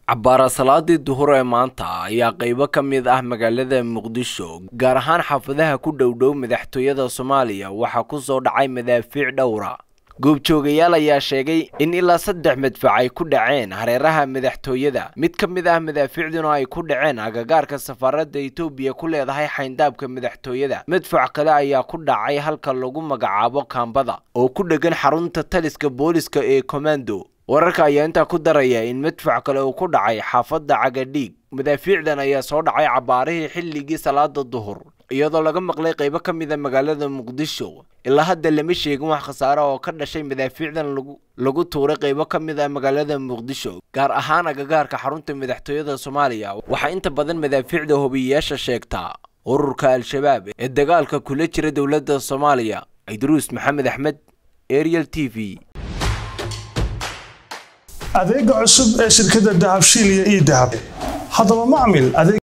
cabbaara salaadii duhur ee maanta ayaa qaybo ka mid ah magaalada muqdisho gaar ahaan xaafadaha ku dhowdhow madaxtooyada soomaaliya waxaa ku soo dhacay madaafiic dhowra goobjoogayaal ayaa sheegay in ilaa saddex madfac ay ku dhaceen hareeraha madaxtooyada mid ka mid ah madaafiicduna ay ku dhaceen agagaarka safaaradda etoobiya ku leedahay xayndaabka madaxtooyada madfac kale ayaa ku dhacay halka lagu magacaabo kaambada oo ku dhegan xarunta taliska booliska ee komando wararka ayaa intaa ku daraya in madfac kale uu ku dhacay xaafadda cagadhiig madaafiicdan ayaa soo dhacay cabbaarihii xilligii salaada duhur iyadoo laga maqlay qaybo ka mid a magaalada muqdisho ilaa hadda lama sheegin wax khasaare oo ka dhashay madaafiicdan lagu tuuray qaybo ka mid ah magaalada muqdisho gaar ahaan agagaarka xarunta madaxtooyada soomaaliya waxaa inta badan madaafiicda hobiyayaasha sheegtaa ururka al-shabaab ee dagaalka kula jira dowladda soomaaliya idruus maxamed axmed ariel t v adeega cusub ee shirkadda dahabshiil iyo ii dahab haddaba macmil